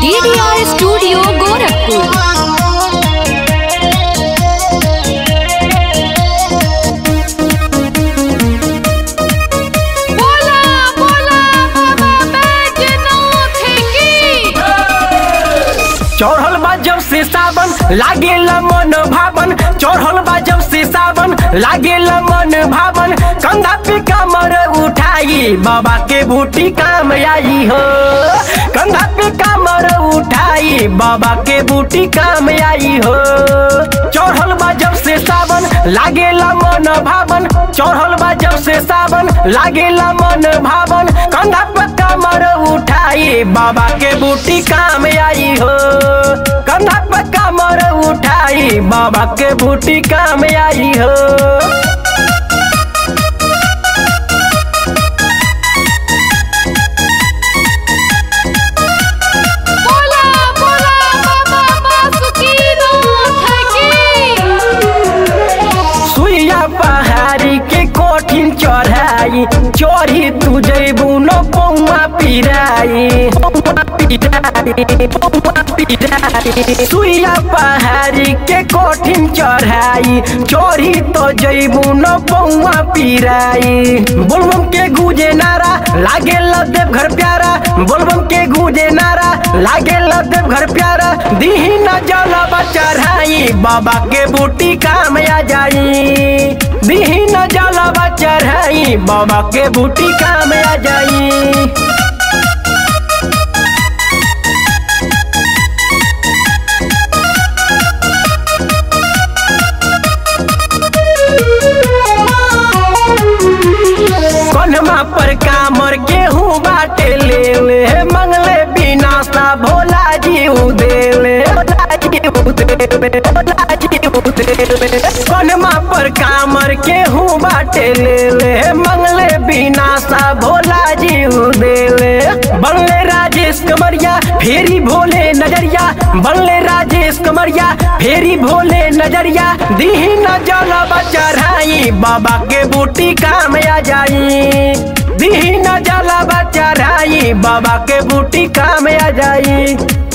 DDR studio Gorakhpur बोला बोला बाबा बैजनाथ की चढ़ल बा जब से सावन लागेला मन भावन चढ़ल बा जब से सावन लागेला मन भावन कंधा पे कमर उठाई बाबा के बूटी काम आई हो कंधा पे कमर उठाई बाबा के बूटी काम आई हो चढ़ल बा जब से सावन लागेला मन भावन चढ़ल बा जब से सावन लागेला मन भावन कंधा पे कमर उठाई बाबा के बूटी काम आई हो कंधा पे कमर उठाई बाबा के बूटी काम आई हो बोला बोला बाबा बासुकीनाथ की सुइया पहाड़ी के कोठिन चढ़ाई चढ़ी तू जैबू न पौआ पिराई पौआ पिराई पौआ पिराई सुइया पहाड़ी के कोठिन चढ़ाई चढ़ी तो जैबू न पौआ पिराई बोलबम के गुजे नारा लागे देव घर प्यारा बोलबम के गुजे नारा लागे देव घर प्यारा दीही न जलवा चढ़ाई बाबा के बूटी काम आ जाई दीही न जलवा चढ़ाई बाबा के बूटी काम आ जाई कन्हमा पर कामर गेहूं बाटे ले ले मंगले बिना सा भोला जी उदेले भोला जी उदेले भोला जी उदेले कन्हमा पर कामर गेहूं बाटे ले ले मंगले बिना सा भोला जी उदेले बनले राजेश कमरिया फेरी भोले नजरिया बनले राजेश कमरिया फेरी भोले नजरिया दीही न जलवा चढ़ाई बाबा के बूटी काम आ जाई दीही न जलवा चढ़ाई बाबा के बूटी काम आ जाई